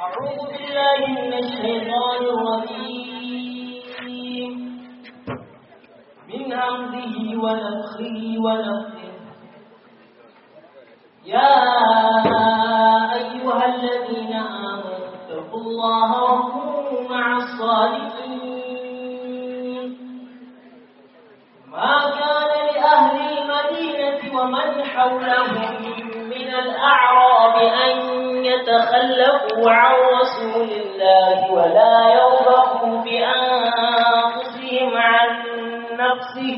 أعوذ بالله من الشيطان الرجيم من همزه ونفخه ونفخه يا أيها الذين آمنوا اتقوا الله وكونوا مع الصالحين ما كان لأهل المدينة ومن حولهم من الأعراب أن يتخلفوا عن رسول الله ولا يرغبوا بأنفسهم عن نفسه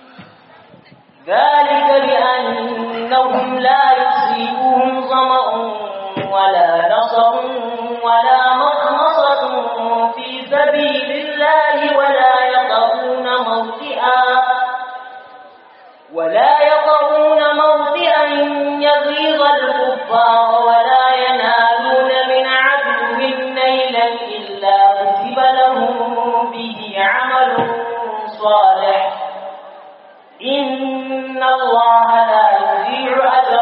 ذلك بأنهم لا يصيبهم ظمأ ولا نصر ولا مخمصة في سبيل الله ولا يطرون موطئا ولا يطرون موطئا يغيظ الكفار ولا ينالون من عدو نيلا إلا كتب لهم به عمل صالح إن الله لا يضيع أجر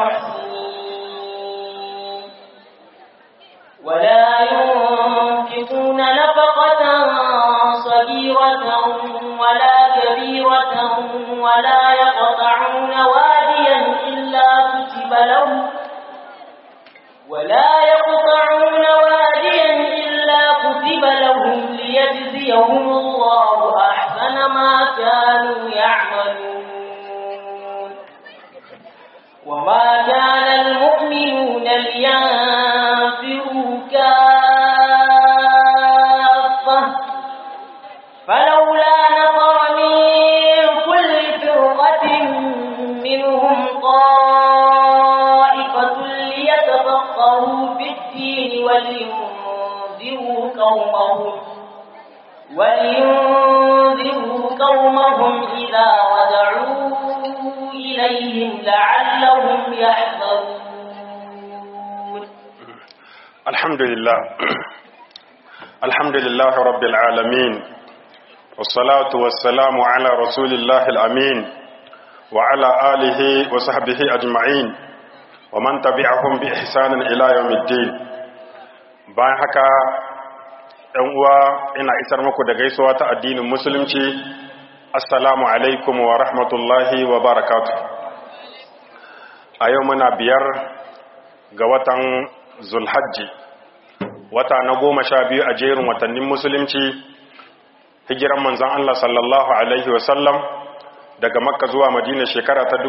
المحسنين ولا ينفقون نفقة صغيرة ولا كبيرة ولا يقطعون واديا إلا كتب لهم ولا يقطعون واديا إلا كتب لهم ليجزيهم الله أحسن ما كانوا يعملون وما كان المؤمنون لينفروا كافة فلولا نفر من كل فرقة منهم طائفة ليتفقهوا في الدين ولينذروا قومهم ولينذروا قومهم إذا رجعوا إليهم لعلهم يحذرون الحمد لله الحمد لله رب العالمين والصلاة والسلام على رسول الله الأمين وعلى آله وصحبه أجمعين ومن تبعهم بإحسان إلى يوم الدين bayan haka ‘yan uwa ina isar muku da gaisuwa ta addinin musulunci assalamu alaikum wa rahmatullahi wa barakatu a yau muna biyar ga watan zulhajji wata na goma sha biyu a jerin watannin musulunci hijiran manzan Allah sallallahu Alaihi wasallam daga makka zuwa madina shekara ta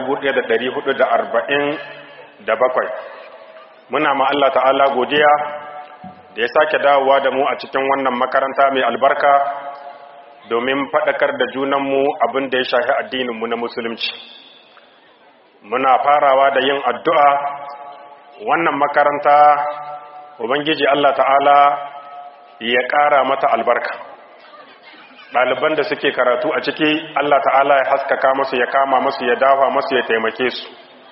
1447 muna ma Allah ta'ala godiya da ya sake dawowa da mu a cikin wannan makaranta mai albarka domin faɗakar da junanmu abin da ya shafi addininmu na musulunci muna farawa da yin addu'a wannan makaranta ubangiji Allah ta'ala ya ƙara mata albarka ɗaliban da suke karatu a ciki Allah ta'ala ya haskaka masu ya kama masu ya dafa masu ya taimake su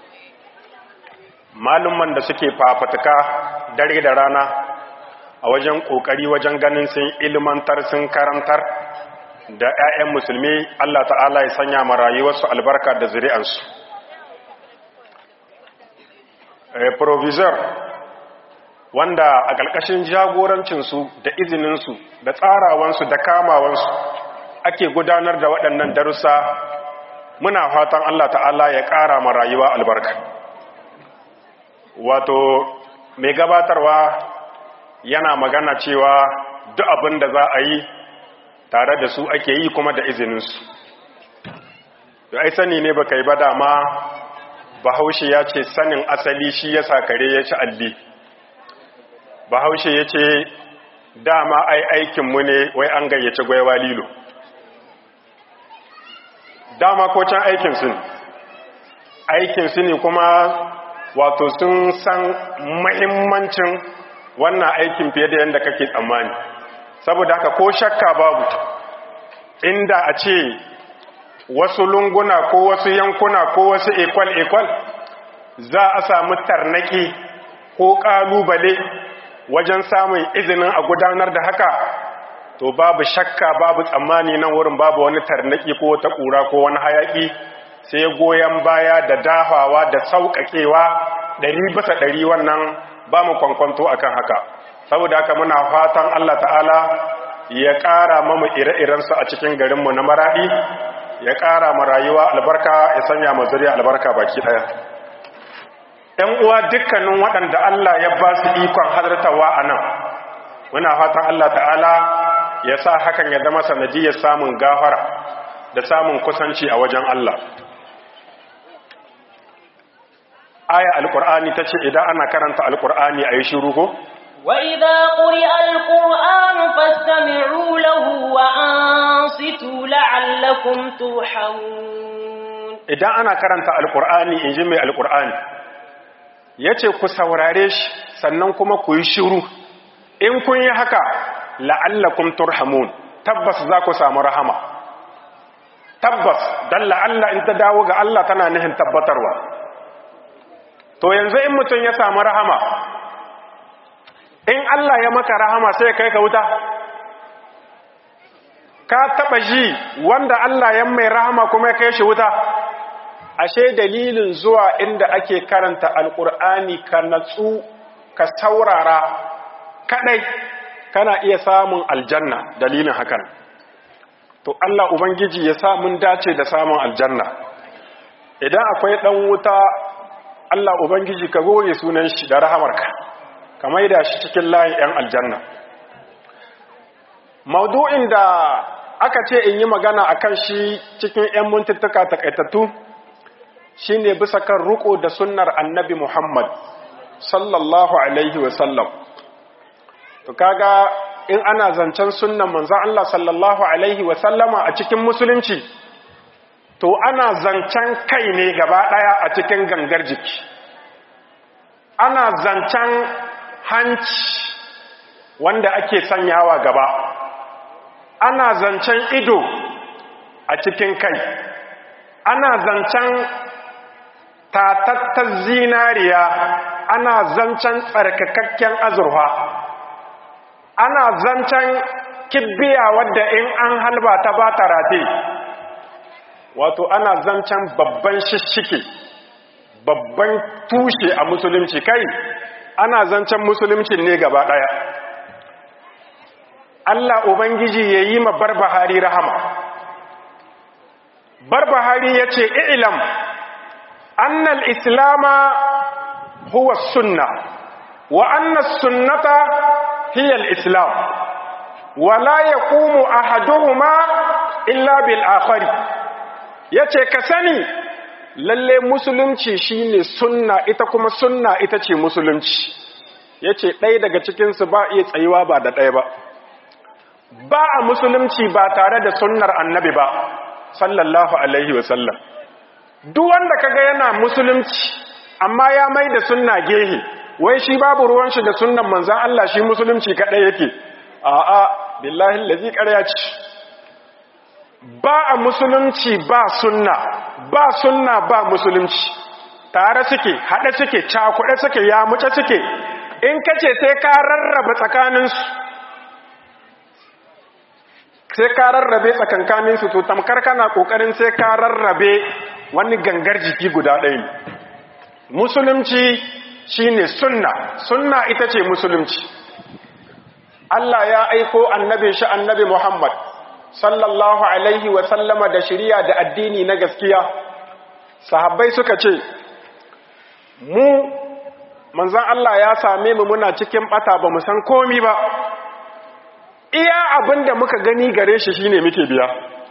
malumman da suke fafatuka dare da rana a wajen ƙoƙari wajen ganin sun ilmantar sun karantar da 'ya'yan musulmi Allah ta'ala ya sanya ma rayuwarsu albarka da zuri'ansu provisor wanda a ƙarƙashin jagorancinsu da izininsu da tsarawansu da kamawansu ake gudanar da waɗannan darussa muna fatan Allah ta'ala ya ƙara ma rayuwa albarka wato mai gabatarwa yana magana cewa duk abin da za a yi tare da su ake yi kuma da izininsu da ai sani ne baka yi ba dama bahaushe ya ce sanin asali shi ya kare ya ci alli bahaushe ya ce dama ai aikinmu ne wai an gayyaci gwaiwa lilo dama ko can aikinsu ne aikinsu ne kuma wato sun san mahimmancin wannan aikin fiye da yadda kake tsammani saboda haka ko shakka babu inda a ce wasu lunguna ko wasu yankuna ko wasu ekwal-ekwal za a samu tarnaki ko ƙalubale wajen samun izinin a gudanar da haka to babu shakka babu tsammani nan wurin babu wani tarnaki ko wata ƙura ko wani hayaƙi sai goyon baya da dafawa da sauƙaƙewa ɗari bisa ɗari wannan ba mu kwankwanto akan haka saboda haka muna fatan Allah ta'ala ya ƙara mamu ire-irensu a cikin garinmu na maraɗi ya ƙara ma rayuwa albarka ya sanya ma zuriya albarka baki ɗaya ‘yan uwa dukkanin waɗanda Allah ya ba su ikon halartawa a nan muna fatan Allah ta'ala ya sa hakan ya zama sanadiyar samun gafara da samun kusanci a wajen Allah aya alƙur'ani ta ce idan ana karanta alƙur'ani a yi shiru ko? وإذا قرئ القرآن فاستمعوا له وأنصتوا لعلكم ترحمون idan ana karanta alkur'ani in ji mai alkur'ani ya ce ku saurare shi sannan kuma ku yi shiru in kun yi haka la'allakum turhamun tabbas za ku samu rahama tabbas don la'alla in ta dawo ga Allah tana nihin tabbatarwa to yanzu in mutum ya samu rahama in Allah ya maka rahama sai kai ka wuta ka taba ji wanda Allah ya mai rahama kuma ya kai shi wuta ashe dalilin zuwa inda ake karanta alkur'ani ka natsu ka saurara kadai kana iya samun aljanna dalilin hakan to Allah ubangiji ya sa mun dace da samun aljanna idan akwai dan wuta Allah ubangiji ka goge sunan shi da rahamarka ka maida shi cikin layin yan aljanna maudu'in da aka ce in yi magana akan shi cikin yan muntuttuka takaitattu shine bisa kan ruko da sunnar annabi Muhammad sallallahu alaihi wasallam to kaga in ana zancen sunnan manzon Allah sallallahu alaihi wasallama a cikin musulunci to ana zancen kai ne gaba daya a cikin gangar jiki ana zancen hanci wanda ake sanyawa gaba ana zancen ido a cikin kai ana zancen tatattar zinariya ana zancen tsarkakakken azurfa ana zancen kibbiya wadda in an halba ta ba ta rate wato ana zancen babban shishike babban tushe a musulunci kai ana zancen musulunci ne gaba ɗaya Allah Ubangiji ya yi ma barbahari rahama barbahari ya ce ilam أن الإسلام هو السنة وأن السنة هي الإسلام ولا يقوم أحدهما إلا بالآخر yace ka sani lalle musulunci shine sunna ita kuma sunna ita ce musulunci yace ɗaya daga cikinsu ba iya tsayuwa ba da ɗaya ba ba a musulunci ba tare da sunnar annabi ba sallallahu alaihi wasallam duk wanda kaga yana musulunci amma ya mai da sunna gehe wai shi babu ruwan shi da sunnan manzan Allah shi musulunci kadai yake a'a billahi allazi ƙarya ce ba a musulunci ba sunna ba sunna ba musulunci tare suke haɗe suke cakuɗe suke ya muce suke in kace sai ka rarraba tsakaninsu sai ka rarrabe tsakankaninsu to tamkar kana ƙoƙarin sai ka rarrabe wani gangar jiki guda ɗaya ne musulunci shine sunna sunna ita ce musulunci Allah ya aiko annabin shi annabi Muhammad sallallahu alaihi wa sallama da shiriya da addini na gaskiya sahabbai suka ce mu manzon Allah ya same mu muna cikin bata ba mu san komi ba iya abinda muka gani gare shi shine muke biya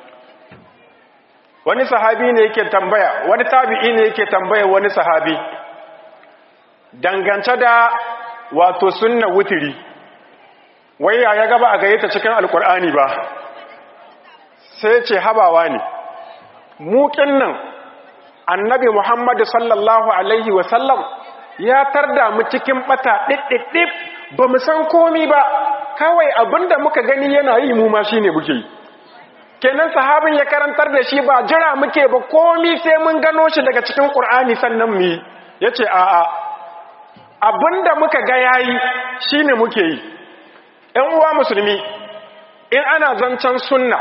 wani sahabi ne yake tambaya wani tabi'i ne yake tambaya wani sahabi dangance da wato sunna wutiri wai ya ya gaba a gayyata cikin alkur'ani ba sai ce habawa ne mukin nan annabi muhammadu sallallahu alaihi wasallam ya tarda mu cikin bata ɗiɗɗiɗɗif ba mu san komi ba kawai abinda muka gani yana yi mu ma shine muke yi kenan sahabin ya karantar da shi ba jira muke ba komi sai mun gano shi daga cikin ƙur'ani sannan mu yi ya ce a'a abinda muka ga yayi shine muke yi ‘yan uwa musulmi in ana zancen sunna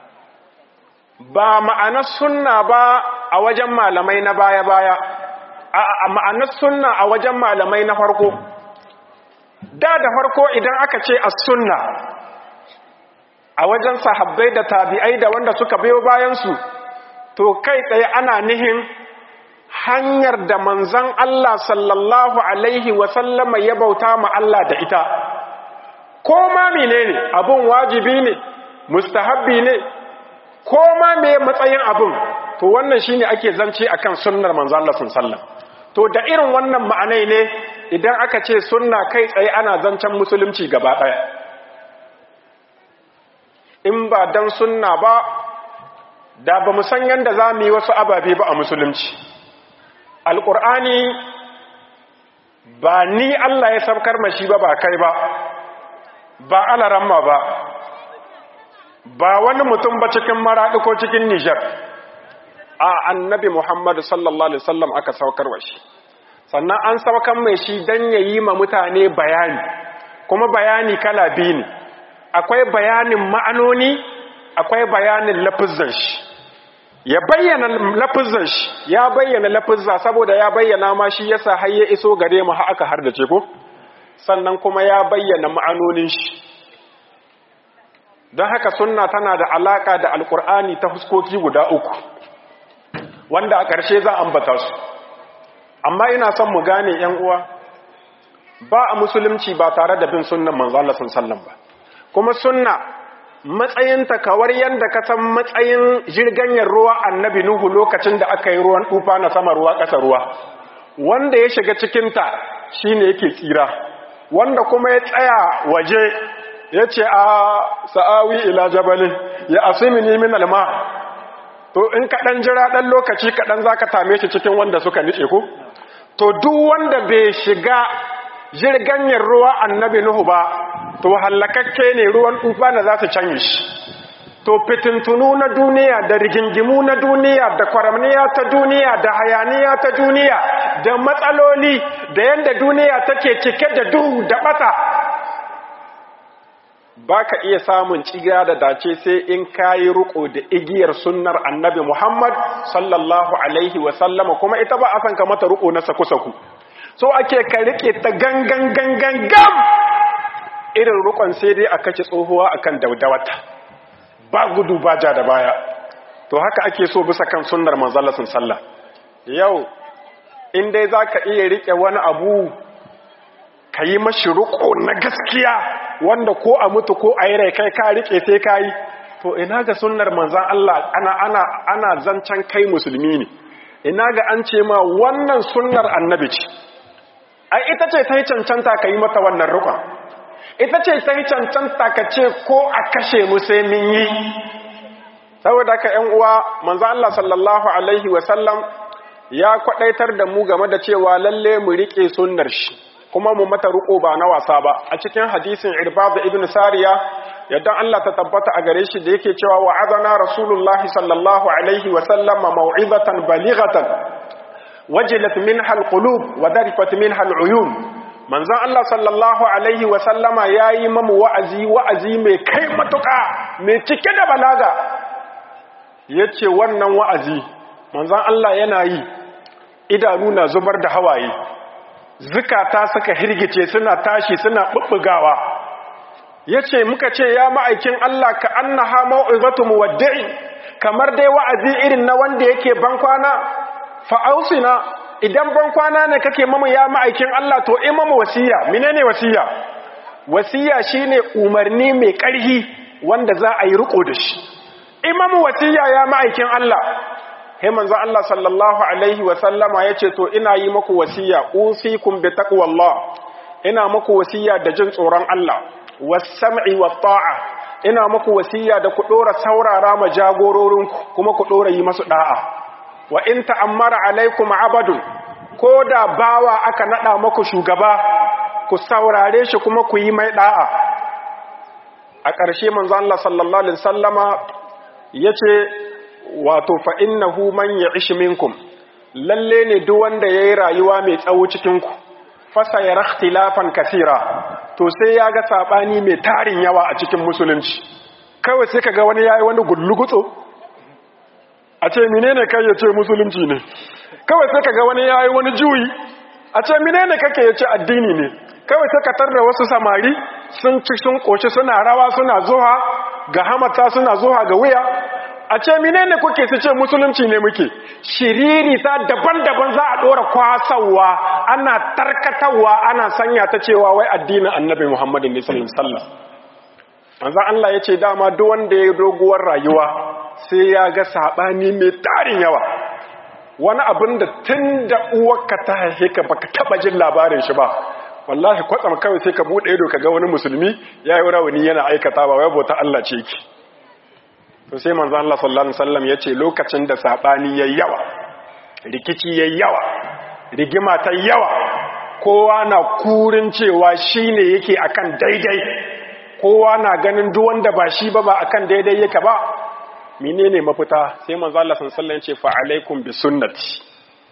ba ma'ana sunna ba a wajen malamai na baya-baya a ma'anar sunna a wajen malamai na farko da da farko idan aka ce as sunna a wajen sahabbai da tabi'ai da wanda suka biyo bayansu to kai tsaye ana nihin hanyar da manzan Allah sallallahu alaihi wasallama ya bauta ma Allah da ita ko ma menene abun wajibi ne mustahabbi ne ko ma me matsayin abun to wannan shine ake zance akan sunnar manzan Allah sallallahu to da irin wannan ma'anai ne idan aka ce sunna kai tsaye ana zancen musulunci gaba ɗaya in ba dan sunna ba da ba mu san yadda za mu yi wasu ababe ba a musulunci alƙur'ani ba ni Allah ya saukar mashi ba ba kai ba ba alaramma ba ba wani mutum ba cikin maraɗi ko cikin nijar a annabi muhammadu sallallahu alaihi wasallam aka saukar wa shi sannan an saukar mai shi don ya yi ma mutane bayani kuma bayani kala biyu ne akwai bayanin ma'anoni akwai bayanin lafizan shi ya bayyana lafizan shi ya bayyana lafizza saboda ya bayyana ma shi yasa har ya iso gare mu har aka hardace ko sannan kuma ya bayyana ma'anonin shi don haka sunna tana da alaka da alkur'ani ta fuskoki guda uku wanda a ƙarshe za a ambata su amma ina son mu gane yan uwa ba a musulunci ba tare da bin sunnan manzo Allah sallallahu ba kuma sunna matsayinta kawar yadda ka san matsayin jirganyar ruwa annabi nuhu lokacin da aka yi ruwan tufa na sama ruwa ƙasa ruwa wanda ya shiga cikinta shine yake tsira wanda kuma ya tsaya waje ya ce a sa'awi ila jabalin ya asimini min alma to in kaɗan jira ɗan lokaci kaɗan za ka tame shi cikin wanda suka nice ku to duk wanda bai shiga jirganyar ruwa annabi nuhu ba to hallakakke ne ruwan tufa na za su canye shi to fitintunu na duniya da rigingimu na duniya da kwaramniya ta duniya da hayaniya ta duniya da matsaloli da yadda duniya take cike da duhu da bata ba ka iya samun cigira da dace sai in kayi ruko da igiyar sunnar annabi muhammad sallallahu alaihi wasallama kuma ita ba a san ka mata ruko na saku-saku so ake ka rike ta gangan gangan gam irin rukon sai dai a kace tsohuwa akan daudawata ba gudu ba ja da baya to haka ake so bisa kan sunnar manzalasin sallah yau in dai zaka iya rike wani abu ka yi mashi ruko na gaskiya wanda ko a mutu ko a yi rai kai ka rike sai ka yi to ina ga sunnar manzan Allah ana ana ana zancen kai musulmi ne ina ga an ce ma wannan sunnar annabi ce ai ita ce ta yi cancanta ka yi mata wannan rukon ita ce ta yi cancanta ka ce ko a kashe mu sai min yi saboda ka ‘yan uwa manzo Allah sallallahu Alaihi wasallam ya kwadaitar da mu game da cewa lalle mu riƙe sunnar shi kuma mu mata riƙo ba na wasa ba a cikin hadisin irbad ibn sariya yadda Allah ta tabbata a gare shi da yake cewa wa azana rasulullahi sallallahu alaihi wasallama mau'izatan balighatan wajilat minha alqulub wa darifat minha aluyun manzon Allah sallallahu alaihi wa sallama yayi mamu wa'azi wa'azi mai kai matuka mai cike da balaga yace wannan wa'azi manzon Allah yana yi idanu na zubar da hawaye zukata suka hirgice suna tashi suna bubbugawa yace muka ce ya ma'aikin Allah ka annaha mau'izatu muwaddi'i kamar dai wa'azi irin na wanda yake bankwana fa'ausina idan ban kwana ne kake mamu ya ma'aikin Allah to imamu wasiya menene wasiya wasiya shine umarni mai ƙarhi wanda za a yi riko da shi imamu wasiya ya ma'aikin Allah he manzo Allah sallallahu alaihi wa sallama yace to ina yi muku wasiya usikum bi taqwallah ina muku wasiya da jin tsoron Allah was-sam'i wat-ta'a ina muku wasiya da ku dora saurara ma jagororinku kuma ku dora yi masu da'a wa in ta'ammara alaikum abadun ko da bawa aka nada maku shugaba ku saurare shi kuma ku yi mai da'a a ƙarshe manzo Allah sallallahu alaihi wasallama yace wato fa innahu man ya'ish minkum lalle ne duk wanda yayi rayuwa mai tsawo cikin ku fasa ya ikhtilafan kaseera to sai ya ga sabani mai tarin yawa a cikin musulunci kawai sai kaga wani yayi wani gullugutso a ce menene kai ya ce musulunci ne kawai sai kaga wani yayi wani juyi a ce menene kake yace addini ne kawai sai ka tarda wasu samari sun ci sun koshi suna rawa suna zuwa ga hamata suna zuwa ga wuya a ce menene kuke su ce musulunci ne muke shiriri ta daban-daban za a dora kwasawa ana tarkatawa ana sanya ta cewa wai addinin annabi muhammadu ne sallallahu alaihi wasallam manzon Allah ya ce dama duk wanda ya doguwar rayuwa sai ya ga sabani mai tarin yawa wani abin da tun da uwarka ta haife ka baka taba jin labarin shi ba wallahi kwatsam kawai sai ka bude ido ka ga wani musulmi ya yi rawani yana aikata ba wai bauta Allah ce ki to sai manzo Allah sallallahu alaihi wasallam yace lokacin da sabani yayi yawa rikici yayi yawa rigima ta yawa kowa na kurin cewa shine yake akan daidai kowa na ganin duk wanda ba shi ba ba akan daidai yake ba menene mafita sai manzo Allah sallallahu alaihi wasallam yace fa alaikum bi sunnati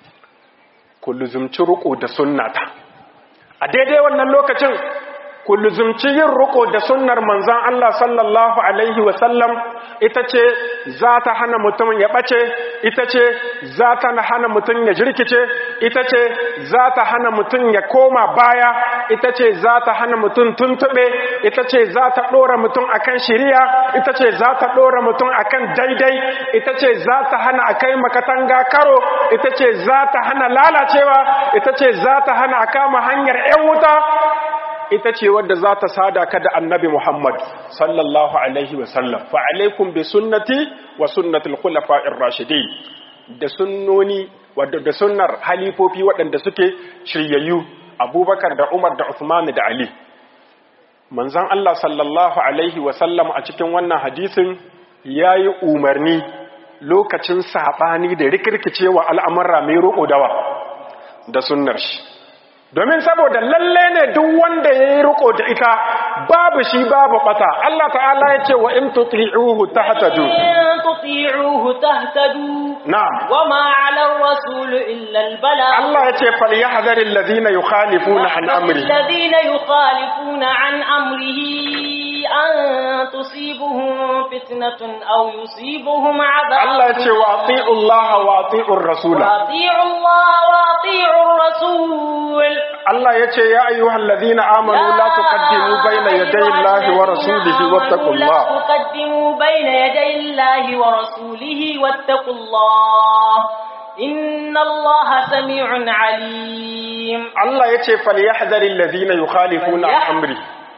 ku luzumci ruku da sunnata a daidai wannan lokacin ku luzumci yin ruko da sunnar manzan Allah sallallahu Alaihi wasallam ita ce za ta hana mutum ya ɓace ita ce za ta hana mutum ya jirkice ita ce za ta hana mutum ya koma baya ita ce za ta hana mutum tuntuɓe ita ce za ta ɗora mutum akan shiriya ita ce za ta ɗora mutum akan daidai ita ce za ta hana a kai makatanga karo ita ce za ta hana lalacewa ita ce za ta hana a kama hanyar 'yan wuta ita ce wadda za ta sada ka da annabi Muhammad sallallahu Alaihi wasallam fa alaikum bi sunnati wa sunnatul khulafa'ir rashidin da sunnoni wadda da sunnar halifofi waɗanda suke shiryayyu Abubakar da Umar da Uthman da Ali manzon Allah sallallahu Alaihi wasallam a cikin wannan hadisin yayi umarni lokacin sabani da rikirkicewa al'amura mai roƙo dawa da sunnar shi domin saboda lalle ne duk wanda ya yi riko da ita babu shi babu bata Allah ta'ala ya ce wa in tuti'uhu tahtadu in tuti'uhu tahtadu na'am wama 'ala ar-rasul illa al-balagh Allah ya ce falyahdharil ladhina yukhalifuna an amri الذين يخالفون عن أمره أن تصيبهم فتنة أو يصيبهم عذاب Allah ya ce wa ati'u Allah wa ati'u rasula وأطيعوا الله وأطيعوا الرسول Allah ya ce ya ayyuhal ladhina amanu la tuqaddimu bayna yaday Allah wa rasulihi wattaqullah لا تقدموا بين يدي الله ورسوله واتقوا الله إن الله سميع عليم Allah ya ce falyahdharil ladhina yukhalifuna an amri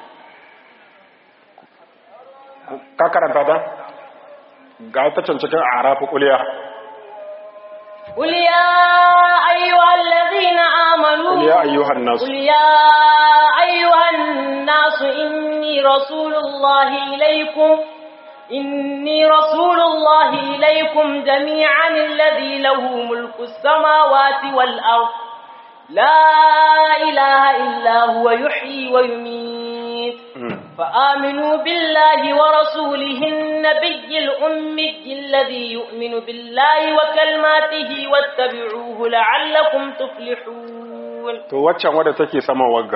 ka karanta ta ga ta cancakin arafu kuliya قل يا أيها الذين آمنوا قل يا أيها الناس. قل يا أيها الناس إني رسول الله إليكم إني رسول الله إليكم جميعا الذي له ملك السماوات والأرض لا إله إلا هو يحيي ويميت فآمنوا بالله ورسوله النبي الأمي الذي يؤمن بالله وكلماته واتبعوه لعلكم تفلحون to waccan wadda take sama wagga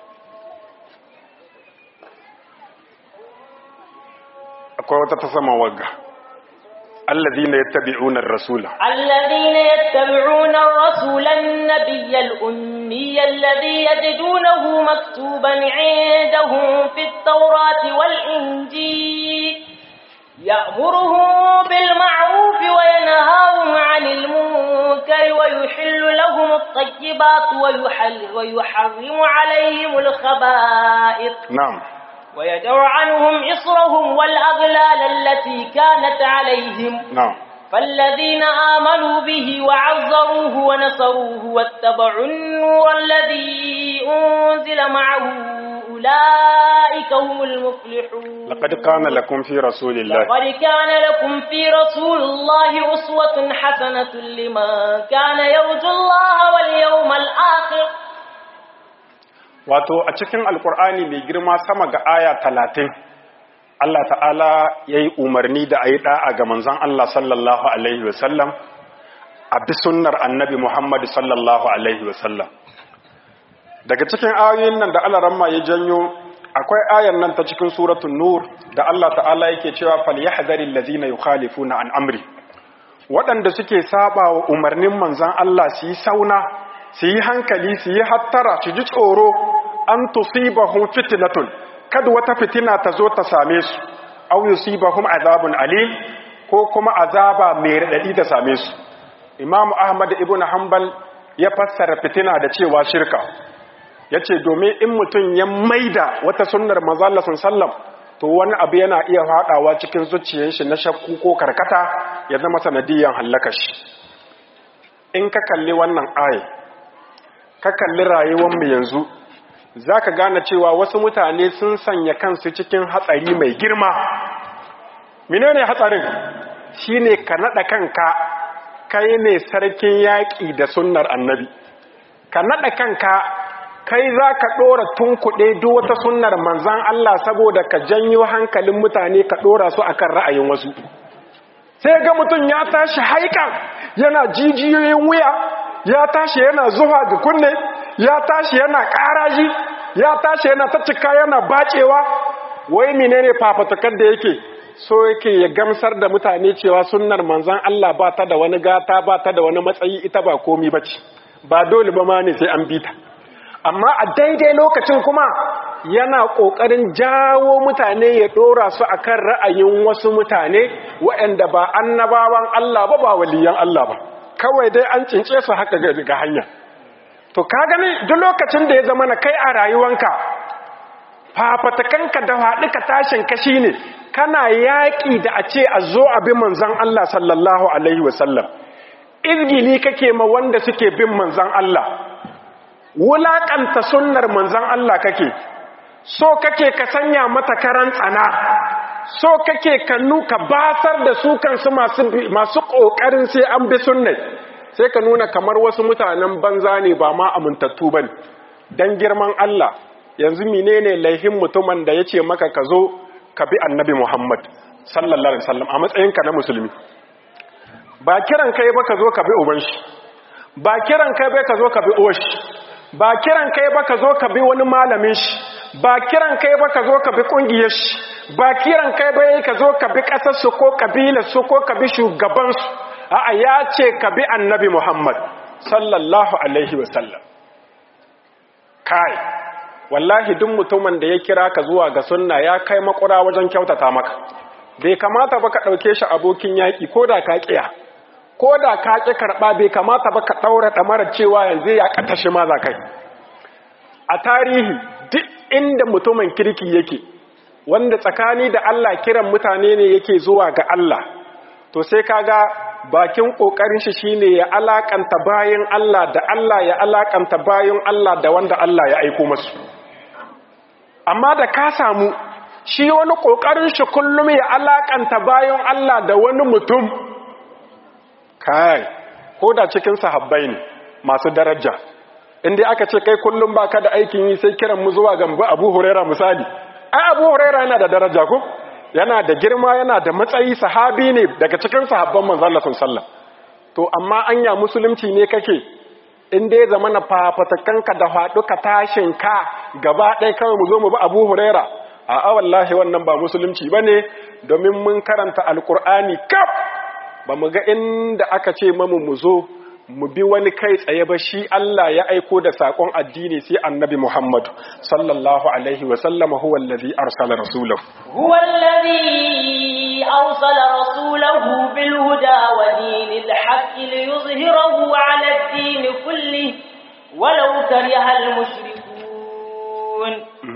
akwai wata ta sama wagga alladhina yattabi'una ar-rasula الذين يتبعون الرسول النبي الأمي الذي يجدونه مكتوبا عندهم في التوراة والإنجيل يأمرهم بالمعروف وينهاهم عن المنكر ويحل لهم الطيبات ويحل ويحرم عليهم الخبائث na'am ويدع عنهم إصرهم والأغلال التي كانت عليهم na'am فالذين آمنوا به وعزروه ونصروه واتبعوا النور الذي أنزل معه أولئك هم المفلحون laqad kana lakum fi rasulillahi لقد كان لكم في رسول الله أسوة حسنة لمن كان يرجو الله واليوم الآخر wato a cikin alkur'ani mai girma sama ga aya talatin Allah ta'ala ya yi umarni da a yi ɗa'a ga manzan Allah sallallahu Alaihi wasallam a bi sunnar annabi Muhammadu sallallahu Alaihi wasallam daga cikin ayoyin nan da Allah ramma ya janyo akwai ayan nan ta cikin suratun nur da Allah ta'ala yake cewa falyahzaril ladzina yukhalifuna an amri waɗanda suke saba wa umarnin manzan Allah su yi sauna su yi hankali su yi hattara su ji tsoro an tusibahum fitnatun kada wata fitina ta zo ta same su aw yusibahum azabun alim ko kuma azaba mai radadi ta same su imamu ahmad ibn hanbal ya fassara fitina da cewa shirka yace domin in mutum ya maida wata sunnar manzo Allah sallallahu to wani abu yana iya fadawa cikin zuciyar shi na shakku ko karkata ya zama sanadiyan halaka shi in ka kalli wannan aya ka kalli rayuwar mu yanzu zaka gane cewa wasu mutane sun sanya kansu cikin hatsari mai girma menene hatsarin shine ka nada kanka kai ne sarkin yaƙi da sunnar annabi ka nada kanka kai za ka ɗora tunkuɗe duk wata sunnar manzan Allah saboda ka janyo hankalin mutane ka ɗora su akan ra'ayin wasu sai ga mutum ya tashi haikan yana jijiyoyin wuya ya tashi yana zuwa ga kunne ya tashi yana ƙaraji ya tashi yana ta cika yana bacewa wai menene fafatukar da yake so yake ya gamsar da mutane cewa sunnar manzan Allah ba ta da wani gata ba ta da wani matsayi ita ba komi bace ba dole ba ma ne sai an bi ta amma a daidai lokacin kuma yana ƙoƙarin jawo mutane ya ɗora su akan ra'ayin wasu mutane waɗanda ba annabawan Allah ba ba waliyan Allah ba kawai dai an cince su haka ga hanya to ka gani duk lokacin da ya zama na kai a rayuwanka fafatakanka da haɗuka tashin kashi ne kana yaƙi da a ce a zo abin manzan Allah sallallahu alaihi wasallam izgili kake ma wanda suke bin manzan Allah wulaƙanta sunnar manzan Allah kake so kake ka sanya mata karan tsana so kake ka nuka basar da su kansu masu ƙoƙarin sai an bi sunnai sai ka nuna kamar wasu mutanen banza ne ba ma amintattu ba don girman Allah yanzu menene laihin mutumin da ya ce maka ka zo ka bi annabi Muhammad sallallahu alaihi wasallam a matsayinka na musulmi ba kiran kai ba ka zo ka bi uban shi ba kiran kai ba ka zo ka bi uwar shi ba kiran kai ba ka zo ka bi wani malamin shi ba kiran kai ba ka zo ka bi kungiyar shi ba kiran kai ba ka zo ka bi kasar su ko kabilar su ko ka bi shugaban su a'a ya ce ka bi annabi Muhammad sallallahu alaihi wasallam kai wallahi duk mutumin da ya kira ka zuwa ga sunna ya kai makura wajen kyautata maka bai kamata ba ka ɗauke shi abokin yaƙi ko da ka ƙiya ko da ka ƙi karɓa bai kamata ba ka ɗaura ɗamarar cewa yanzu ya ƙata shi ma za kai a tarihi duk inda mutumin kirki yake wanda tsakani da Allah kiran mutane ne yake zuwa ga Allah to sai kaga bakin kokarin shi shine ya alakanta bayin Allah da Allah ya alakanta bayin Allah da wanda Allah ya aiko masu amma da ka samu shi wani kokarin shi kullum ya alakanta bayin Allah da wani mutum kai ko da cikin sahabbai ne masu daraja inda aka ce kai kullum baka da aikin yi sai kiran mu zuwa gamba Abu Huraira misali ai Abu Huraira yana da daraja ko yana da girma yana da matsayi sahabi ne daga cikin sahabban manzon Allah sallallahu to amma anya musulunci ne kake in dai zamana fafatakanka da haɗuka tashin ka gaba ɗaya kawai mu zo mu bi Abu Huraira a'a wallahi wannan ba musulunci bane domin mun karanta alqur'ani kaf ba mu ga inda aka ce mamu mu zo mu bi wani kai tsaye ba shi Allah ya aiko da sakon addini sai annabi Muhammad sallallahu alaihi wa sallama huwa allazi arsala rasulahu huwa allazi arsala rasulahu bil huda wa dinil haqqi liyuzhirahu ala ad-din kulli walau kariha al mushrikun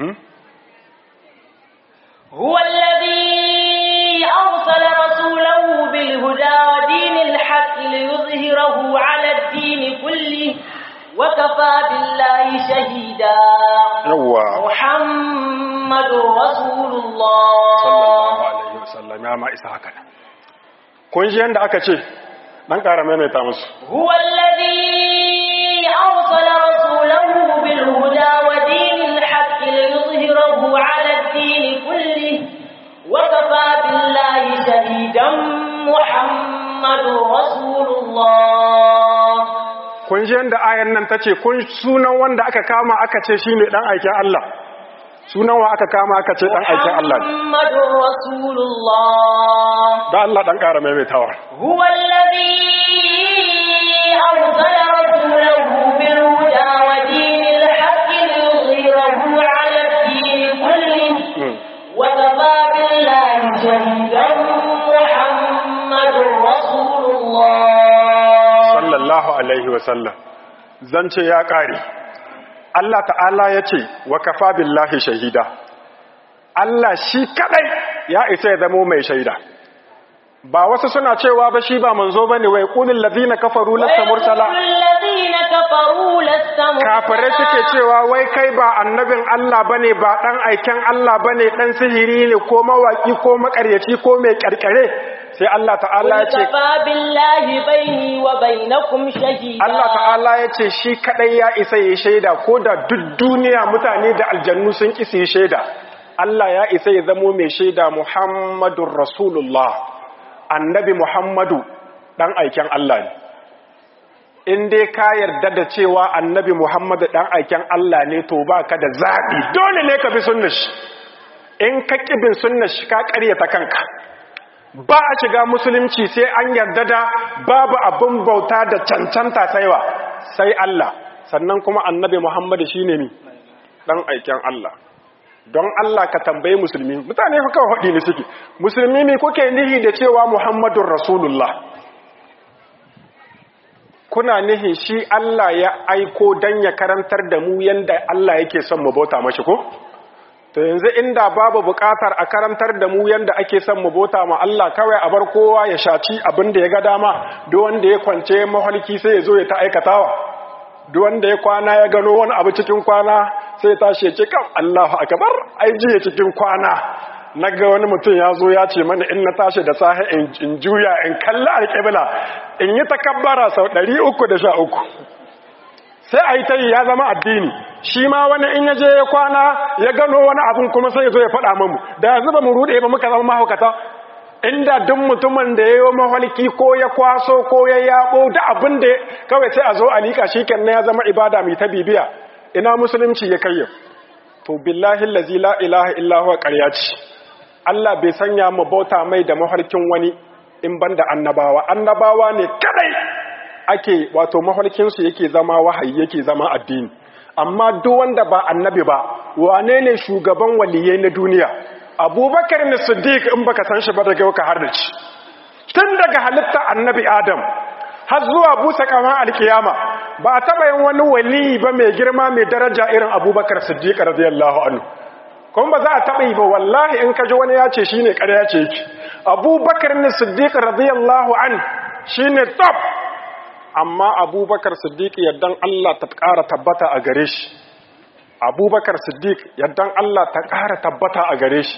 huwa allazi arsala rasulahu bil huda wa dinil haqqi liyuzhirahu ala الدين كله وكفى بالله شهيدا يوا محمد رسول الله صلى الله عليه وسلم يا ما isa haka kun ji yanda aka ce dan ƙara maimaita musu huwa alladhi arsala rasulahu bil huda wa dinil haqq liyuzhirahu ala ad-din kulli wa kafa billahi shahidan muhammadur rasulullah kun ji yadda ayan nan ta ce kun sunan wanda aka kama aka ce shi ne ɗan aikin Allah sunan wa aka kama aka ce dan aikin Allah ne محمد رسول الله da Allah dan ƙara maimaitawa هو الذي أرسل رسوله بالهدى ودين الحق ليظهره على الدين كله Mm. وكفى بالله شهيدا محمد رسول الله sallallahu alaihi wasallam zance ya ƙare Allah ta'ala ya ce wa kafa billahi shahida Allah shi kadai ya isa ya zamo mai shaida ba wasu suna cewa ba shi ba manzo bane wai qulil ladina kafaru lasta mursala ويقول الذين كفروا لست kafirai suke مرسلا cewa wai kai ba annabin Allah bane ba dan aiken Allah bane dan sihiri ne ko mawaki ko makaryaci ko mai karkare sai Allah ta'ala ya ce وكفى بالله بيني وبينكم شهيدا Allah ta'ala ya ce shi kadai ya isa yi shaida ko da duk duniya mutane da aljannu sun ki su yi shaida Allah ya isa ya zamo mai shaida Muhammadun Rasulullah annabi Muhammadu dan aiken Allah ne in dai ka yarda da cewa annabi Muhammadu dan aiken Allah ne to baka da zaɓi dole ne ka bi sunnar shi in ka ƙi bin sunnar shi ka ƙaryata kanka ba a shiga musulunci sai an yarda da babu abin bauta da cancanta saiwa sai Allah sannan kuma annabi Muhammadu shine ni dan aiken Allah don Allah ka tambaye musulmi mutane fa kawai hadi ne suke musulmi me kuke nihi da cewa Muhammadur Rasulullah kuna nihi shi Allah ya aiko dan ya karantar da mu yanda Allah yake son mu bauta mashi ko to yanzu inda babu bukatar a karantar da mu yanda ake son mu bota ma Allah kawai a bar kowa ya shaci abin da ya ga dama duk wanda ya kwance mahalki sai ya zo ya ta aikatawa duk wanda ya kwana ya gano wani abu cikin kwana sai ya tashi ya ce kan Allahu akbar ai jiya cikin kwana naga wani mutum ya zo ya ce mana in na tashi da safe in, in juya in kalli alƙibla in yi takabbara sau 313 sai a yi ta yi ya zama addini shi ma wani in yaje ya kwana ya gano wani abin kuma sai ya zo ya faɗa mamu da yanzu ba mu ruɗe ba muka zama mahaukata inda duk mutumin da ya yi mahalki ko ya kwaso ko ya yaɓo da abin da kawai sai a zo a liƙa shi kan ya zama ibada mai ta bibiya ina musulunci ya kai to billahi lazi la ilaha illa huwa ƙarya ce Allah bai sanya mu bauta mai da mafarkin wani in banda annabawa annabawa ne kadai ake wato mafarkinsu yake zama wahayi yake zama addini amma duk wanda ba annabi ba wane ne shugaban waliyai na duniya abubakar ne siddiq in baka san shi ba daga ka har da ci tun daga halitta annabi adam har zuwa busa kama alkiyama ba a taba yin wani wali ba mai girma mai daraja irin abubakar siddiq radiyallahu anhu kuma ba za a taba yi ba wallahi in ka ji wani ya ce shine ƙarya ce yake abubakar ne siddiq radiyallahu an shine top amma abubakar siddiq yaddan Allah ta ƙara tabbata a gare shi abubakar siddiq yaddan Allah ta ƙara tabbata a gare shi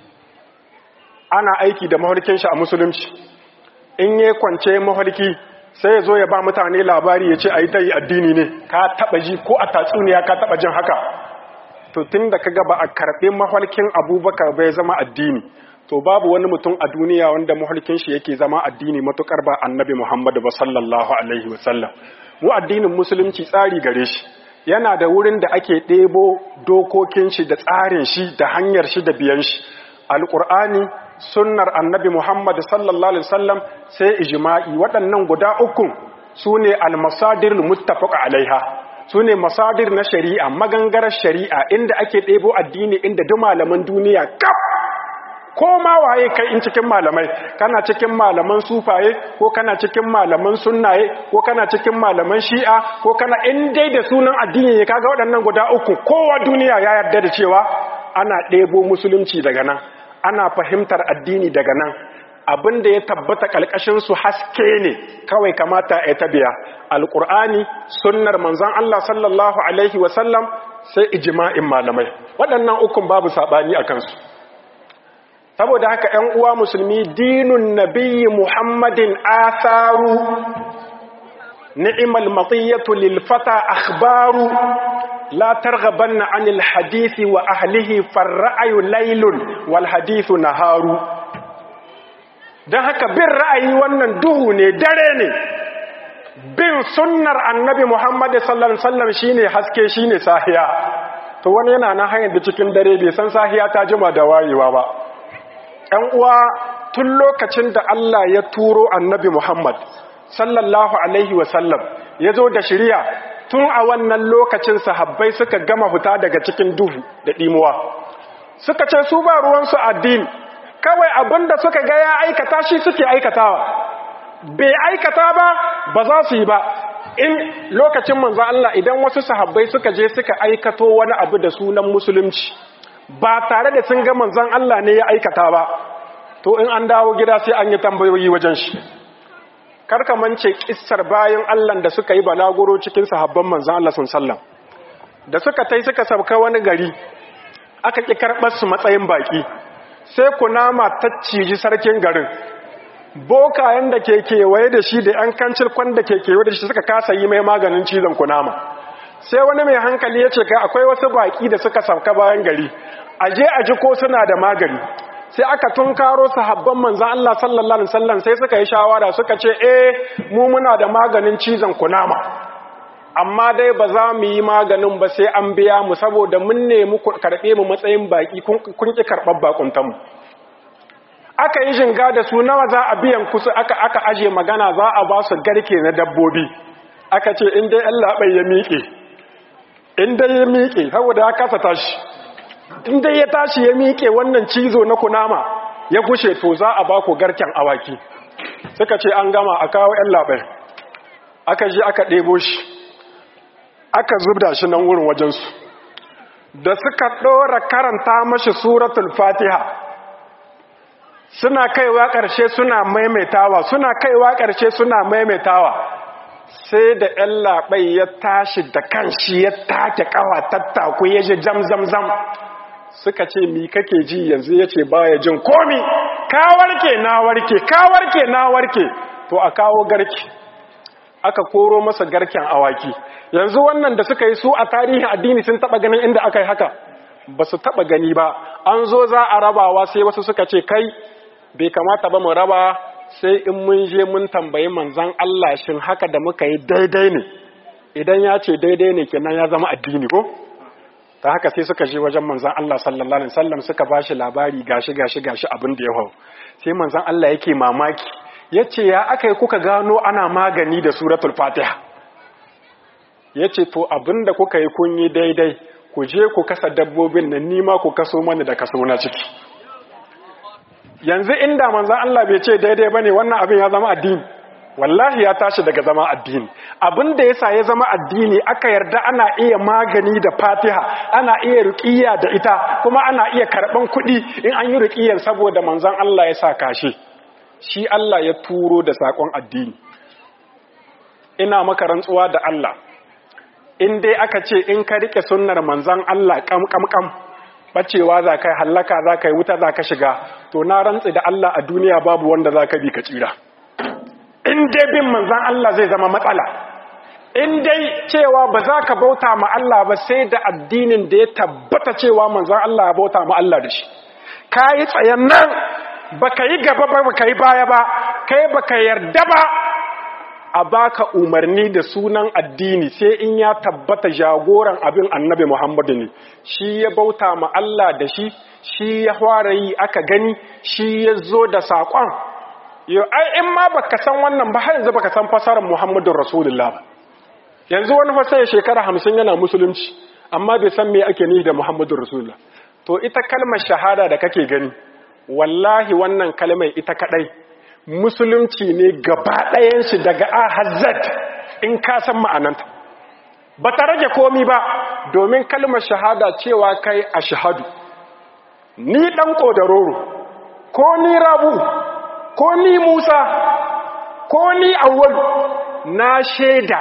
ana aiki da mafarkin shi a musulunci in yi kwance mafarki sai ya zo ya ba mutane labari ya ce a yi ta yi addini ne ka taɓa ji ko a tatsuniya ka taɓa jin haka to tun da ka gaba a karɓe mafarkin abubakar bai zama addini to babu wani mutum a duniya wanda mahalkin shi yake zama addini matukar ba annabi Muhammadu ba sallallahu alaihi wasallam mu addinin musulunci tsari gare shi yana da wurin da ake ɗebo dokokin shi da tsarin shi da hanyar shi da biyan shi alqur'ani sunnar annabi Muhammad sallallahu alaihi wasallam sai ijma'i waɗannan guda uku sune almasadir muttafaq alaiha sune masadir na shari'a magangarar shari'a inda ake ɗebo addini inda duk malaman duniya kaf ko ma waye kai in cikin malamai kana cikin malaman sufaye ko kana cikin malaman sunnaye ko kana cikin malaman shi'a ko kana in dai da sunan addini ne kaga waɗannan guda uku kowa duniya ya yarda da cewa ana ɗebo musulunci daga nan ana fahimtar addini daga nan abin da ya tabbata ƙalƙashin su haske ne kawai kamata ya tabiya alƙur'ani sunnar manzon Allah sallallahu alaihi wasallam sai ijma'in malamai waɗannan ukun babu saɓani a kansu saboda haka ‘yan uwa musulmi dinun nabiyyi muhammadin asaru ni'imal matsiyatu lilfata akhbaru la targhabanna anil hadisi wa ahlihi farra'ayu laylun wal hadithu naharu dan haka bin ra'ayi wannan duhu ne dare ne bin sunnar annabi muhammad sallallahu alaihi wasallam shine haske shine sahiya to wani yana na hanyar da cikin dare bai san sahiya ta jima da wayewa ba ‘yan uwa tun lokacin da Allah ya turo annabi Muhammad sallallahu alaihi wasallam ya zo da shirya tun a wannan lokacin sahabbai suka gama fita daga cikin duhu da ɗimuwa suka ce su ba ruwansu addini kawai abinda suka ga ya aikata shi suke aikatawa bai aikata ba ba za su yi ba in lokacin manzo Allah idan wasu sahabbai suka je suka aikato wani abu da sunan musulunci ba tare da sun ga manzon Allah ne ya aikata ba to in an dawo gida sai an yi tambayoyi wajen shi karka mance kissar bayan Allah da suka yi balaguro cikin sahabban manzon Allah sallallahu da suka tai suka sauka wani gari aka ki karɓar su matsayin baki sai kunama ta ciji sarkin garin bokayen da ke kewaye da shi da ‘yan kancil kwan da ke kewaye da shi suka kasa yi mai maganin cizon kunama sai wani mai hankali ya ce ka akwai wasu baƙi da suka sauka bayan gari a je a ji ko suna da magani sai aka tunkaro sahabban manzan Allah sallallahu alaihi wasallam sai suka yi shawara suka ce eh mu muna da maganin cizon kunama amma dai ba za mu yi maganin ba sai an biya mu saboda mun nemi karɓe mu matsayin baƙi kun ƙi karɓar bakuntanmu aka yi jinga da su nawa za a biyan kusa aka aka aje magana za a ba su garke na dabbobi aka ce in dai Allah bai ya miƙe in dai ya miƙe saboda ya kasa tashi in dai ya tashi ya miƙe wannan cizo na kunama ya gushe to za a ba ku garken awaki suka ce an gama a kawo ‘yan labai aka ji aka ɗebo shi aka zubda shi nan wurin wajensu da suka ɗora karanta mashi suratul fatiha suna kaiwa ƙarshe suna maimaitawa suna kaiwa ƙarshe suna maimaitawa sai da ‘yan labai ya tashi da kanshi ya take ƙawa tattaku ya ji jam zam zam suka ce mi kake ji yanzu ya ce baya jin komi ka warke na warke ka warke na warke to a kawo garke aka koro masa garken awaki yanzu wannan da suka yi su a tarihin addini sun taba ganin inda aka yi haka ba su taba gani ba an zo za a rabawa sai wasu suka ce kai bai kamata ba mu raba sai in mun je mun tambayi manzan Allah shin haka da muka yi daidai ne idan ya ce daidai ne kenan ya zama addini ko ta haka sai suka je wajen manzan Allah sallallahu alaihi wasallam suka bashi labari gashi gashi gashi abin da ya hau sai manzan Allah yake mamaki yace ya akai kuka gano ana magani da suratul fatiha yace to abinda kuka yi kun yi daidai ku je ku kasa dabbobin nan nima ku kaso mana da kaso na ciki yanzu inda manzan Allah bai ce daidai bane wannan abin ya zama addini wallahi ya tashi daga zama addini abin da yasa ya zama addini aka yarda ana iya magani da fatiha ana iya ruqiyya da ita kuma ana iya karban kuɗi in an yi ruqiyyar saboda manzon Allah ya sa kashe shi Allah ya turo da sakon addini ina maka rantsuwa da Allah in dai aka ce in ka rike sunnar manzon Allah kam kam kam bacewa za kai hallaka za kai wuta za ka shiga to na rantsi da Allah a duniya babu wanda za ka bi ka tsira in dai bin manzan Allah zai zama matsala in dai cewa ba za ka bauta ma Allah ba sai da addinin da ya tabbata cewa manzan Allah ya bauta ma Allah da shi ka yi tsayen nan ba ka yi gaba ba ba ka yi baya ba kai ba ka yarda ba a baka umarni da sunan addini sai in ya tabbata jagoran abin annabi Muhammadu ne shi ya bauta ma Allah da shi shi ya fara yi aka gani shi ya zo da saƙon yau ai in ma baka san wannan ba har yanzu baka san fasarar Muhammadun Rasulullah ba yanzu wani fasa ya shekara hamsin yana musulunci amma bai san me ake nihi da Muhammadun Rasulullah to ita kalmar shahada da kake gani wallahi wannan kalmar ita kadai musulunci ne gaba ɗayan shi daga a hazzat in ka san ma'ananta ba ta rage komi ba domin kalmar shahada cewa kai a shahadu ni ɗan ƙodaroro ko ni rabu ko ni Musa ko ni awwal na shaida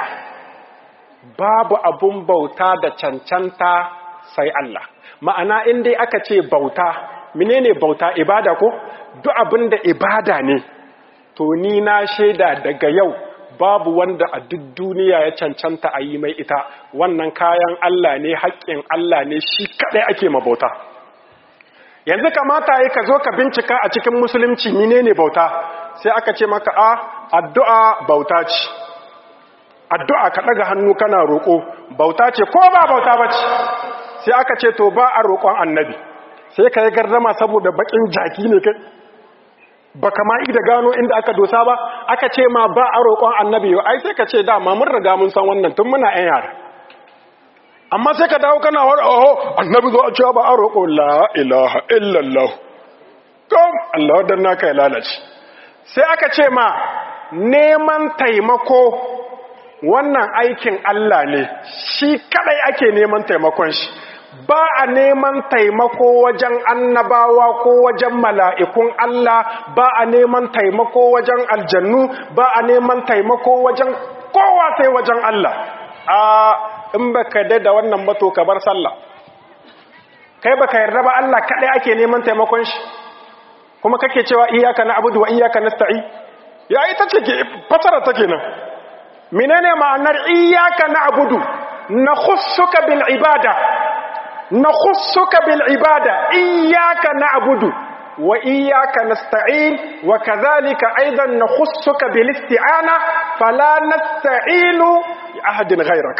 babu abun bauta da cancanta sai Allah ma'ana in dai aka ce bauta menene bauta ibada ko duk abin da ibada ne to ni na shaida daga yau babu wanda a duk duniya ya cancanta a yi mai ita wannan kayan Allah ne haƙƙin Allah ne shi kaɗai ake mabauta yanzu kamata yi ka zo ka bincika a cikin musulunci menene bauta sai aka ce maka a addu'a bauta ce addu'a ka ɗaga hannu kana roƙo bauta ce ko ba bauta ba ce sai aka ce to ba a roƙon annabi sai ka yi gardama saboda bakin jaki ne kai ba kama da gano inda aka dosa ba aka ce ma ba a roƙon annabi yau ai sai ka ce dama mun riga mun san wannan tun muna yan yara amma sai ka dawo kana wani oho annabi zo a cewa ba a roƙo la ilaha illallah kom Allah wadda naka ya lalace sai aka ce ma neman taimako wannan aikin Allah ne shi kadai ake neman taimakon shi ba a neman taimako wajen annabawa ko wajen mala'ikun Allah ba a neman taimako wajen aljannu ba a neman taimako wajen kowa sai wajen Allah a in baka da wannan bato ka bar sallah kai baka yarda ba Allah kadai ake neman taimakon shi kuma kake cewa iyyaka na'budu wa iyyaka nasta'in ya ita ce ke fasara take nan menene ma'anar iyyaka na'budu nakhussuka bil ibada nakhussuka bil ibada iyyaka na'budu wa iyyaka nasta'in wa kadhalika aidan nakhussuka bil isti'ana fala nasta'inu bi ahadin ghayrak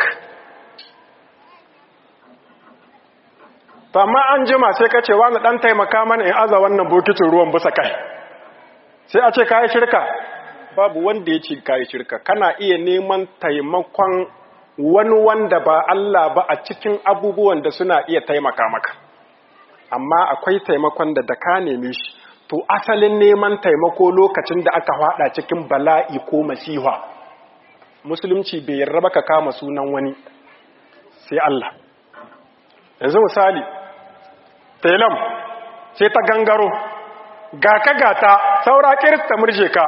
to amma an jima sai ka ce wani dan taimaka mana in aza wannan bokitin ruwan bisa kai sai a ce kai shirka babu wanda ya ce kai shirka kana iya neman taimakon wani wanda ba Allah ba a cikin abubuwan da suna iya taimaka maka amma akwai taimakon da da ka neme shi to asalin neman taimako lokacin da aka hada cikin bala'i ko masiha musulunci bai yarda ba ka kama sunan wani sai Allah yanzu misali telam sai ta gangaro ga ka gata saura kirista murje ka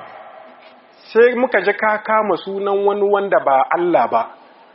sai muka ji ka kama sunan wani wanda ba Allah ba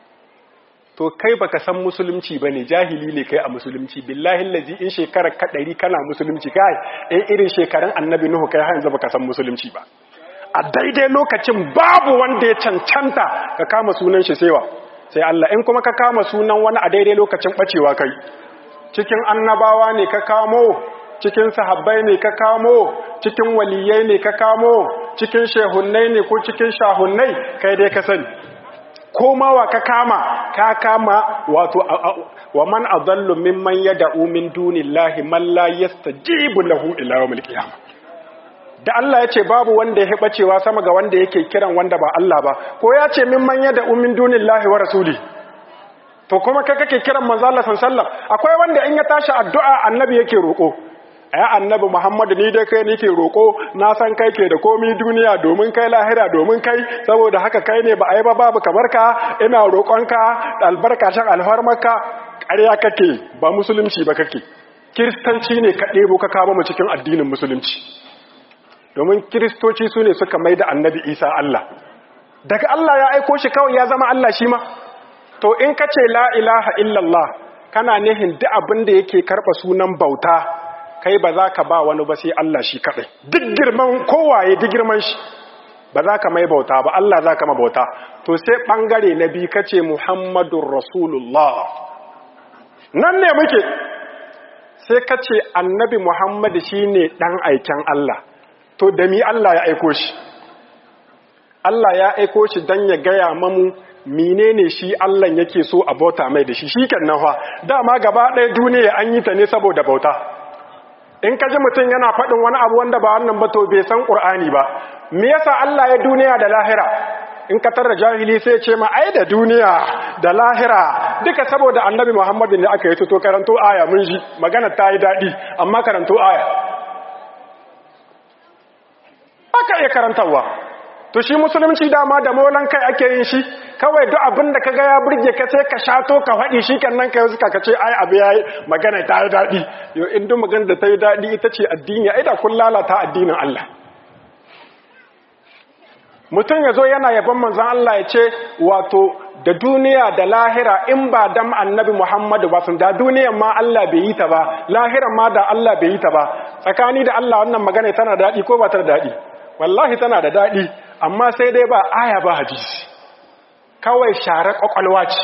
to kai baka san musulunci bane jahili ne kai a musulunci billahi allazi in shekarar ka ɗari kana musulunci kai in irin shekarun annabi nuhu kai har yanzu baka san musulunci ba a daidai lokacin babu wanda ya cancanta ka kama sunan shi sewa sai Allah in kuma ka kama sunan wani a daidai lokacin bacewa kai cikin annabawa ne ka kamo cikin sahabbai ne ka kamo cikin waliyai ne ka kamo cikin shehunnai ne ko cikin shahunnai kai dai ka sani komawa ka kama ka kama wato wa man adallu mimman yad'u min dunillahi man la yastajibu lahu ila yawmil qiyamah da Allah ya ce babu wanda ya bacewa sama ga wanda yake kiran wanda ba Allah ba ko ya ce mimman yad'u min dunillahi wa rasuli to kuma kai kake kiran manzo Allah sallallahu akwai wanda in ya tashi addu'a annabi yake roko ai annabi Muhammad ni dai kai nake roko na san kai ke da komi duniya domin kai lahira domin kai saboda haka kai ne ba ai ba babu kamar ka ina roƙonka albarkacin alfarmarka ƙarya kake ba musulunci ba kake kiristanci ne ka ɗebo ka kama mu cikin addinin musulunci domin kiristoci su ne suka mai da annabi isa Allah daga Allah ya aiko shi kawai ya zama Allah shi ma to in ka ce la ilaha illallah kana nihin duk abin da yake karɓa sunan bauta kai ba za ka ba wani ba sai Allah shi kaɗai duk girman kowaye duk girman shi ba za ka mai bauta ba Allah za ka ma bauta to sai ɓangare na biyu ka ce muhammadun rasulullah nan ne muke sai ka ce annabi muhammadu shi ne ɗan aiken Allah to da mi Allah ya aiko shi Allah ya aiko shi don ya gaya mamu menene shi Allah yake so a bauta mai da shi shi kenan fa dama gaba ɗaya duniya an yi ta ne saboda bauta in ka ji mutum yana faɗin wani abu wanda ba wannan ba to bai san ƙur'ani ba me yasa Allah ya duniya da lahira in ka tarra jahili sai ce ma ai da duniya da lahira duka saboda annabi Muhammadu ne aka yi to karanto aya mun ji magana ta yi daɗi amma karanto aya aka iya karantarwa to shi musulunci dama da molan kai ake yin shi kawai duk abin da kaga ya burge ka sai ka shato ka faɗi shi kan nan ka yi ka ce ai abu yayi magana ta yi daɗi yo in duk magana da ta yi daɗi ita ce addini ai da kun lalata addinin Allah mutum ya zo yana yaban manzon Allah ya ce wato da duniya da lahira in ba dam annabi Muhammadu ba sun da duniyan ma Allah bai yi ta ba lahiran ma da Allah bai yi ta ba tsakani da Allah wannan magana tana da daɗi ko ba ta da daɗi wallahi tana da daɗi amma sai dai ba aya ba hadisi kawai share kwakwalwa ce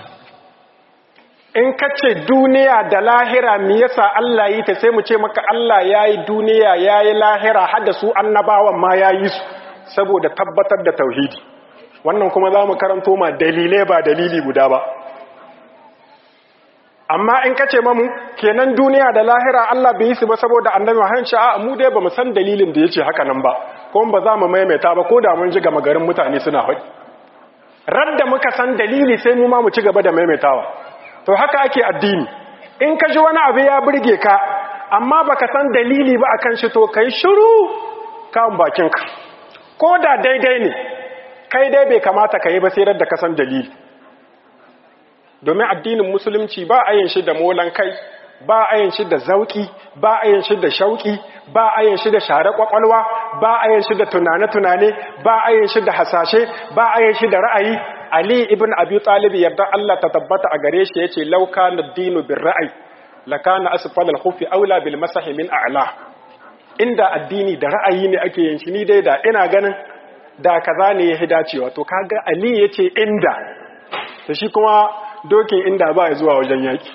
in ka ce duniya da lahira mi yasa Allah yi ta sai mu ce maka Allah ya yi duniya ya yi lahira hada su annabawan ma ya yi su saboda tabbatar da tauhidi wannan kuma za mu karanto ma dalilai ba dalili guda ba amma in ka ce mamu kenan duniya da lahira Allah bai yi su ba saboda annabi Muhammad ce a mu dai bamu san dalilin da yace haka nan ba kuma ba za mu maimaita ba ko da mun ji gama garin mutane suna faɗi radda muka san dalili sai mu ma mu ci gaba da maimaitawa to haka ake addini in ka ji wani abu ya burge ka amma baka san dalili ba akan shi to kai shiru kan bakinka ko da daidai ne kai dai bai kamata ka yi ba sai radda ka san dalili domin addinin musulunci ba a yin shi da molan kai ba a yin shi da zauki ba a yin shi da shauki ba a yin shi da share kwakwalwa ba a yin shi da tunane-tunane ba a yin shi da hasashe ba a yin shi da ra'ayi ali ibn abi talib yarda Allah ta tabbata a gare shi yace law kana ad-dinu bir ra'ayi lakana asfal al-khufi aula bil masahi min a'la inda addini da ra'ayi ne ake yin shi ni dai da ina ganin da kaza ne ya dacewa to kaga ali yace inda to shi kuma dokin inda ba ya zuwa wajen yaki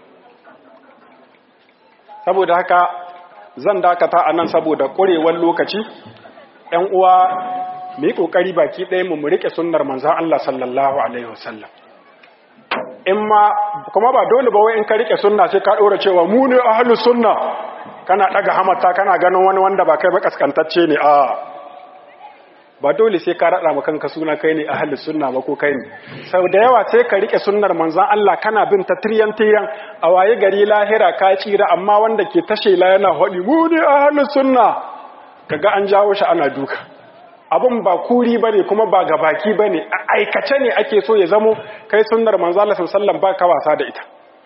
saboda haka zan dakata a nan saboda ƙurewar lokaci ‘yan uwa mu yi ƙoƙari baki ɗaya mu mu riƙe sunnar manzan Allah sallallahu Alaihi wasallam in ma kuma ba dole ba wai in ka riƙe sunna sai ka ɗora cewa mu ne ahalus sunna kana ɗaga hamata kana ganin wani wanda ba kai ba kaskantacce ne a ba dole sai ka raɗa kanka suna kai ne ahalus sunna ba ko kai ne sau da yawa sai ka rike sunnar manzan Allah kana bin ta tiryan tiryan a waye gari lahira ka tsira amma wanda ke tashe la yana haɗi mu ne ahalus sunna kaga an jawo shi ana duka abun ba kuri bane kuma ba gabaki bane a aikace ne ake so ya zamo kai sunnar manzan Allah sallallahu ba ka wasa da ita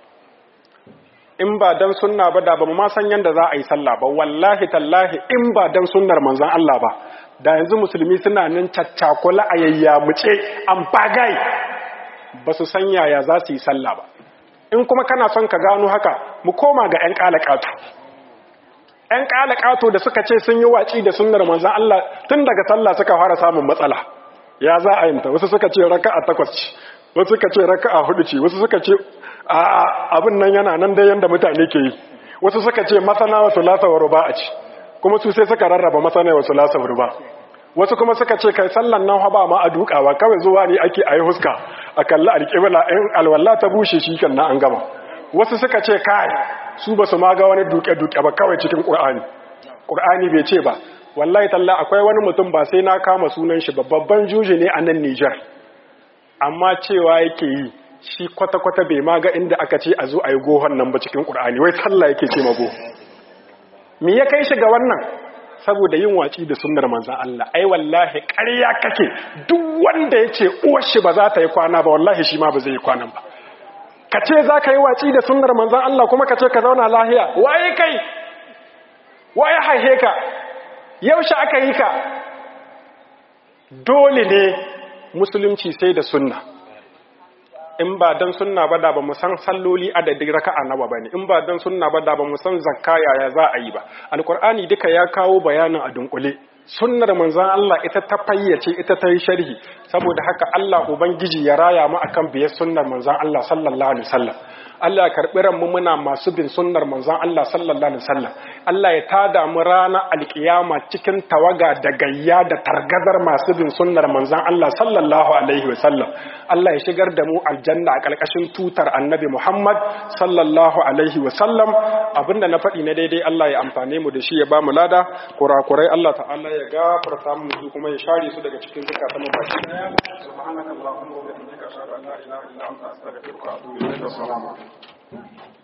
in ba dan sunna ba da ba mu ma san yanda za a yi sallah ba wallahi tallahi in ba dan sunnar manzan Allah ba da yanzu musulmi suna nan caccakula a yayyamuce an bagai ba su san yaya za su yi sallah ba in kuma kana son ka gano haka mu koma ga 'yan ƙalaƙato 'yan ƙalaƙato da suka ce sun yi waci da sunnar manzan Allah tun daga sallah suka fara samun matsala ya za a yinta wasu suka ce raka a takwas ce wasu suka ce raka a hudu ce wasu suka ce abin nan yana nan dai yanda mutane ke yi wasu suka ce masana wasu lasa wa ruba a ce kuma su sai suka rarraba masana wasu lasa wa ruba wasu kuma suka ce kai sallan nan ba ma a dukawa kawai zuwa ne ake a yi huska a kalli alƙibla in alwallah ta bushe shi kan na an gama wasu suka ce kai su ba su ma ga wani duke-duke ba kawai cikin ƙur'ani ƙur'ani bai ce ba wallahi talla akwai wani mutum ba sai na kama sunan shi ba babban juji ne a nan Nijar amma cewa yake yi shi kwata-kwata bai ma ga inda aka ce a zo a yi gohon nan ba cikin ƙur'ani wai sallah yake ce mago me ya kai shi ga wannan saboda yin waci da sunnar manzan Allah ai wallahi ƙarya kake duk wanda ya ce uwar shi ba za ta yi kwana ba wallahi shi ma ba zai yi kwanan ba ka ce za ka yi waci da sunnar manzan Allah kuma ka ce ka zauna lahiya waye kai waye haihe ka yaushe aka yi ka dole ne musulunci sai da sunna in ba don sunna ba da ba mu san salloli adadin raka'a nawa bane in ba don sunna ba da ba mu san zakka yaya za a yi ba alqur'ani duka ya kawo bayanin a dunkule sunnar manzon Allah ita ta fayyace ita ta yi sharhi saboda haka Allah ubangiji ya raya mu akan biyar sunnar manzon Allah sallallahu alaihi wasallam Allah ya karbi ranmu muna masu bin sunnar manzon Allah sallallahu alaihi wasallam Allah ya tada mu rana alkiyama cikin tawaga da gayya da targazar masu bin sunnar manzon Allah sallallahu alaihi wasallam Allah ya shigar da mu aljanna a kalkashin tutar annabi Muhammad sallallahu alaihi wasallam abinda na faɗi na daidai Allah ya amfane mu da shi ya ba mu lada kurakurai Allah ta'ala ya gafarta mu su kuma ya share su daga cikin zakatan mu baki daya subhanakallahumma wa bihamdika ashhadu an la ilaha illa anta astaghfiruka wa atubu ilaik assalamu alaikum